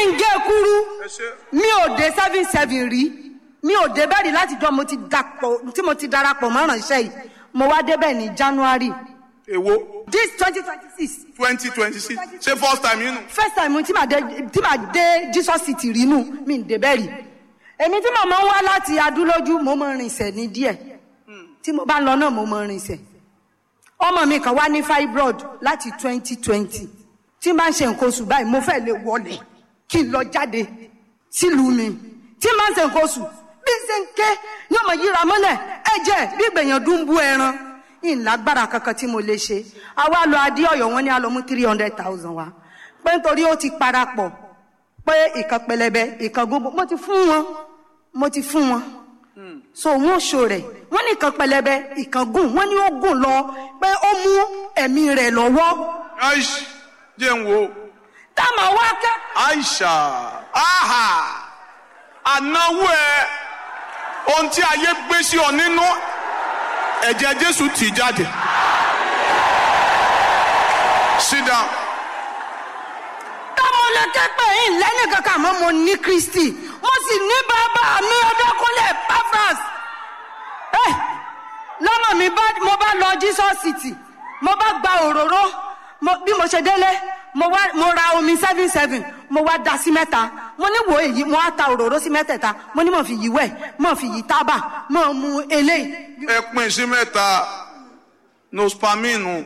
ń gé kúrú ẹ ṣe mi ò dé seven seven rí mi ò dé bẹ́ẹ̀ rí láti jọ mo ti dapò tí mo ti darapọ̀ mọ́ ìránṣẹ́ yìí mo wá débẹ̀ ní january èwo this twenty twenty six twenty twenty six ṣé first time yín nù. first time tí màá dé tí màá dé jesus city rí nù mi ń débẹ̀ rí èmi tí mo máa ń wá láti adúlójú mo máa ń rinsẹ̀ ní díẹ̀ tí mo bá ń lọ náà mo máa ń rinsẹ̀ ọmọ mi kan wá ní fibroid láti twenty twenty tí n bá ń ṣe nǹkan oṣù báyìí mo fẹ́ lè wọlé kí n lọ jáde sílùú mi tí n bá ń ṣe nǹkan oṣù bí n ṣe ń ké ní ọmọ yíra mọ́lẹ̀ ẹ̀jẹ̀ bí gbèyàn dún bú ẹran ìlágbára kankan tí mo lè ṣe àwa lọ adé ọ̀yọ́ wọn ní a lọ mú three hundred thousand wa pé nítorí ó ti parapọ̀ pé ìkan pẹlẹbẹ ìkan gbogbo mo ti fún wọn mo ti fún wọn so wọn ṣo rẹ wọn ní ìkan pẹlẹbẹ ìkan gùn wọn ní ó gùn lọ pé ó mú ẹ̀mí rẹ̀ lọ́wọ́ aish jẹ́ ń wo táwọn wá kẹ́ aisha aha ànáwó ẹ ohun tí ayé gbé sí ọ nínú ẹ̀jẹ̀ jésù tì jáde sit down táwọn lè ké pé yín lẹ́nu kankan àmọ́ mo ní kristi mo sì ní bàbá mi ọdọkùnlé pafras ẹ lọ́nà mi bá mo bá lọ jesus city mo bá gba òróró mo- bí mo ṣe délé mo wá mo ra omi seven seven mo wá da sí mẹ́ta mo ní wo èyí mo wá ta òróró sí mẹ́tẹ̀ẹ̀ta mo ní mo fi yí wẹ̀ mo fi yí tábà mo mu eléyìí ẹ pín sí mẹ́ta nospaminu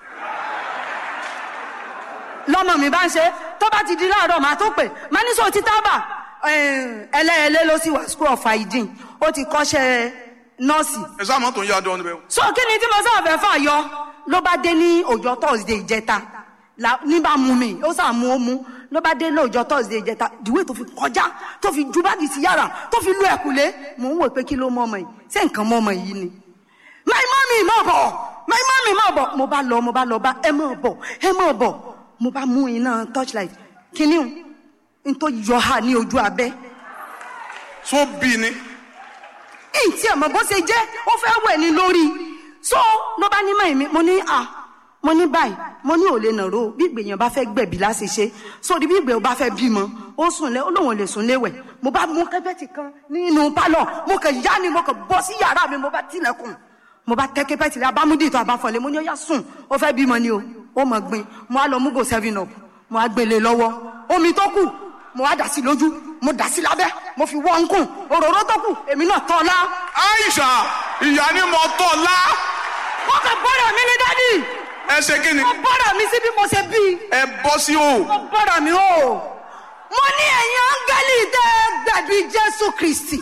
lọ́mọ mi bá ń ṣe tó bá ti di láàárọ̀ màá tó pè má ní sọ ti tábà ẹlẹ́ẹ̀lẹ́ ló sì wà school of hygiene ó ti kọ́ṣẹ́ nọ́ọ̀sì ẹ sáà mọ́tò ń yá dán níbẹ̀ so kí ni tí mo sáà fẹ́ fà yọ ló bá dé ní ọjọ́ thursday ìjẹta la- ní bá mú mi ó sà mú ó mú ló bá dé lóòjọ́ thursday ìjẹta ìdíwé tó fi kọjá tó fi ju báàgì sí yàrá tó fi lu ẹ̀kúlé mò ń wò pé kí ló mọ ọmọ yìí ṣé nǹkan mọ ọmọ yìí ni my mommy má bọ̀ my mommy má bọ̀ mo bá lọ mo bá lọ bá ẹ má bọ̀ ẹ má bọ̀ mo bá mú iná torchlight kíní n tó yọ ha ní ojú abẹ́ tó bí ni ìtì ẹ̀mọ́ bó ṣe jẹ́ ó fẹ́ wẹ̀ ní lórí so ló bá ní mọ̀ mi mo ní à mo ní báyìí mo ní ò lè nàró bí ìgbèyàn bá fẹ́ gbẹ̀bí láti ṣe sórí bí ìgbèyàn bá fẹ́ bímọ ó sùn lé ó lóun ò lè sùn léwẹ̀ mo bá mú kẹ́pẹ́tì kan nínú pálọ̀ mo kàn yá ni mo kàn bọ́ sí yàrá mi mo bá tilẹ̀kùn mo bá tẹ́ kẹ́pẹ́tì rẹ abámúdì tó abáfọ̀lẹ́ mo ní ó yá sùn ó fẹ́ bímọ ni o ó mọ̀ gbin mo á lọ mú go seven up mo á gbélé lọ́wọ́ omi tó kù mo á dà sí lójú mo dà sí lábẹ́ mo fi wọ́n ń kùn òróró tó kù èmi náà tọ́ ọ lá aisha ìyá ni mo tọ́ la wọ́n kàn bọ́dọ̀ mi ní dádì ẹ ṣe kí ni wọ́n bọ́dọ̀ mi sí bí mo ṣe bí ẹ bọ́ sí o wọ́n bọ́dọ̀ mi o mo ní ẹ̀yin áńgẹ́lì tẹ́ ẹ gbẹ̀bí jésù kristi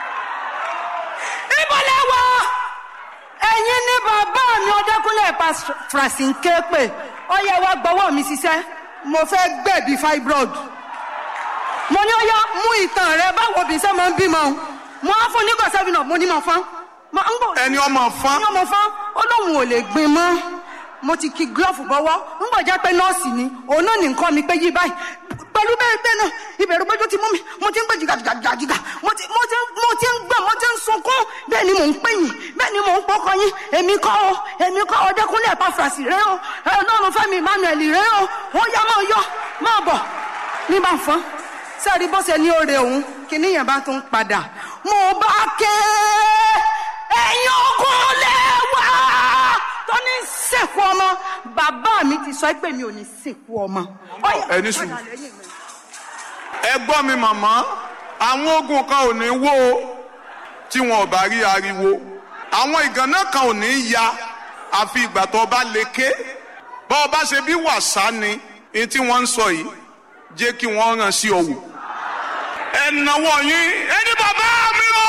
ibo lẹ wà ẹ̀yin ní bàbá mi ọdẹkùnlé pàṣẹ ń ké pé ó yẹ wá gbọ́wọ́ mi ṣiṣẹ́ mo fẹ́ gbẹ̀bí fibroid mo ní ó yá mú ìtàn rẹ báwo bí sẹ́ máa ń bímọ mo á fún nígbà sẹ́fìn náà mo ní mo fán mo ń bọ̀ ẹni ọmọ fán ní ọmọ fán ó lóun ò lè gbin mọ́ mo ti ki glove bọ́wọ́ ń bọ̀ jẹ́ pé nọ́ọ̀sì ni òun náà ní nǹkan mi pé yí báyìí pẹ̀lú bẹ́ẹ̀ bẹ́ẹ̀ náà ìbẹ̀rù péjú ti mú mi mo ti ń gbé jìgàjìgàjìgà mo ti mo ti mo ti ń gbẹ mo ti ń sunkún bẹ́ẹ̀ ni mò ń pè yín bẹ́ẹ̀ ni mò ń pọkọ yín èmi kọ́ o èmi kọ́ o dẹ́kunlé ẹ̀pá fàṣì rẹ o ẹ lọ́run fẹ́mi emmanuel rẹ o ó yá máa yọ máa bọ̀ ní bá fọ́n sẹ́ẹ̀rí bó ṣe ní oore òun kìíní yẹn bá tún padà mo bá ké ẹ̀yin ogun lẹ́wà tó ní sìnkú ọmọ bàbá mi ti sọ pé mi ò ní sìnkú ọmọ. ẹ ní sùúrù. ẹ gbọ́ mi màmá àwọn ogun kan ò ní wó o tí wọn ò bá rí ariwo àwọn ìgànnà kan ò ní ya àfi ìgbà tó bá lè ké bọ́ ọ bá ṣe bí wàsá ni ní tí wọ́n ń sọ yìí jẹ́ kí wọ́n ràn sí ọ̀wọ̀ ẹ náwó yín ẹni bàbá mi o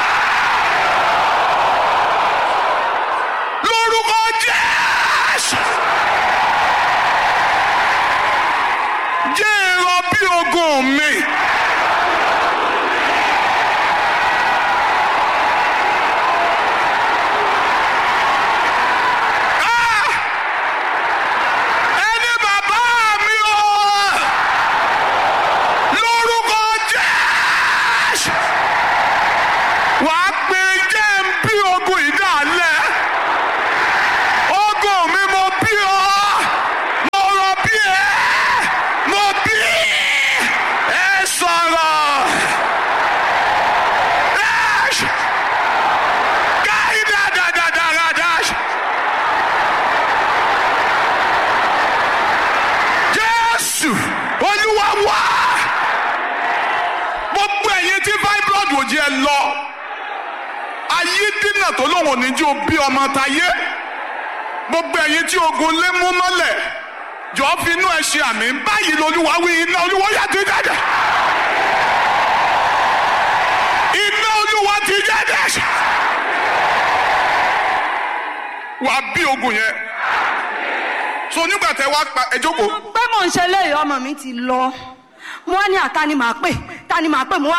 lórúkọ jésù jẹ́ èrò bí ogun mi. Ah! Ẹni bàbá mi o lórúkọ jésù wàá pe jẹ́ ń bí ogun ìdálẹ́ ogun mi mo bí ọ mo rọ bí ẹ mo bí lọ ayé dínà tó lóun ò ní jí o bí ọmọ tayé gbogbo ẹ̀yin tí ogun lé mú mọ́lẹ̀ jọ̀ọ́ fi inú ẹ ṣe àmì báyìí lolúwa wí iná olúwa yà ti jáde iná olúwa ti jáde wàá bí ogun yẹn so nígbà tẹ wá pa ẹ jókòó pé mò ń ṣe léyìí ọmọ mi ti lọ mo wá ní àta ni màá pè ta ni màá pè mo wá